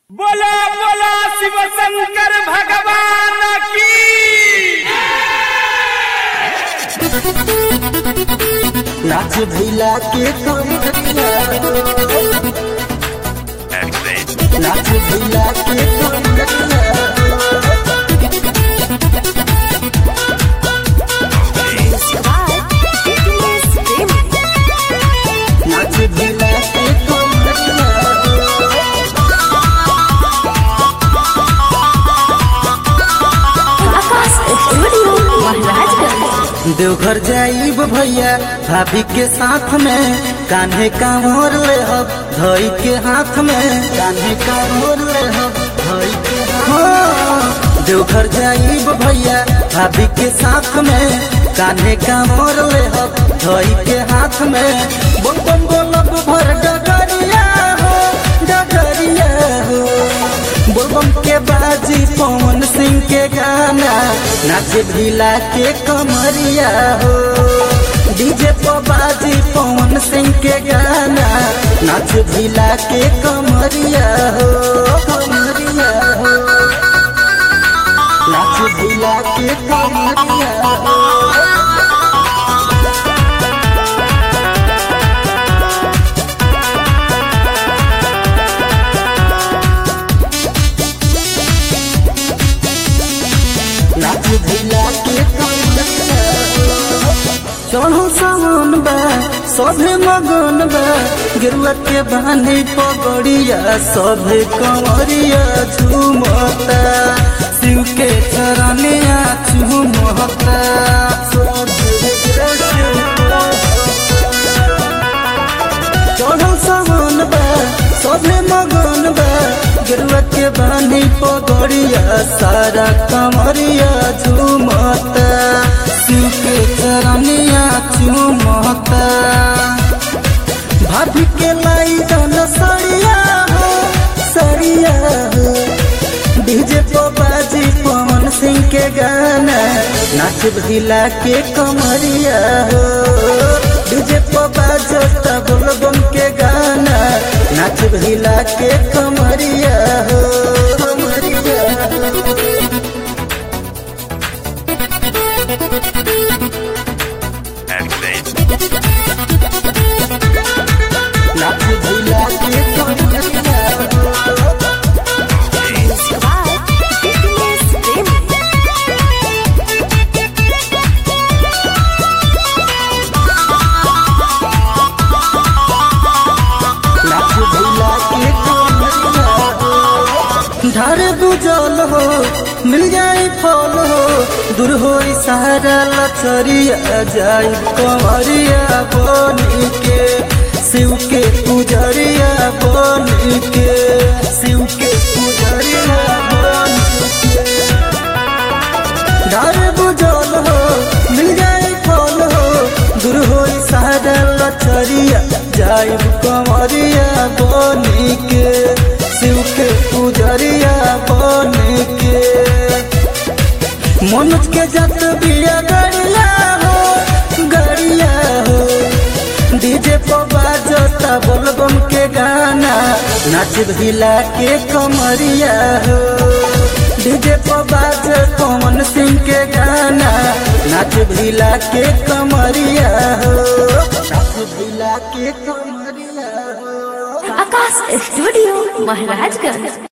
बोला बोला शिव शंकर भगवान की नाच भैला के कमरिया नाच भैला के कमरिया नाच भैला के कमरिया देवघर जाइब भैया भाभी के साथ में कान्हे कांवर ले हब धई के हाथ में कान्हे कांवर ले हब धई के हाथ देवघर जाइब भैया भाभी के साथ में कान्हे कांवर ले हब धई के हाथ में बोल बम बोलब भर डगरिया हो डगरिया हो बोलबम के बाजी पवन सिंह के गाना नाच भिला के कमरिया हो डीजे पर बाजी पवन सिंह के गाना नाच भिला के कमरिया हो कमरिया हो नाच भिला के कमरिया हो नाच भिला के चढ़ो सावन बा सभे मगन बा गिरुआ के बानी पगड़िया सभे कंवरिया झूमता शिव के चरनिया झूमता सभे झूमता। चढ़ो सावन बा सभे मगन बा गिरुआ के बानी पगड़िया सारा कमरिया झूमता शिव के चरनिया झूमता भाभी के लाई जन सरिया हो सरिया हो डीजे पर बाजी पवन सिंह के गाना नाच भिला के कमरिया हो डीजे पर बाजता बोलबम के गाना नाच भिला के कमरिया हो कमरिया हो नाच भिला के कमरिया हो नाच भैला के कमरिया हो। ढार बुझल हो मिल जाए फल हो दूर हो सारा लचरिया जाई कमरिया बनी के शिव के पुजरिया बनी के शिव के पुजरिया बनी के डर बुझल हो मिल जाए फल हो दूर हो सारा लचरिया जाइब कमरिया बनी के शिव के पुजरिया बनी के मनोज के जत बिया गड़िया हो गड़िया हो डीजे पर बाजता बोलबम के गाना नाच भिला के कमरिया हो डीजे पर बाज पवन सिंह के गाना नाच भिला के कमरिया हो नाच भिला के कमरिया हो आकाश स्टूडियो महाराजगंज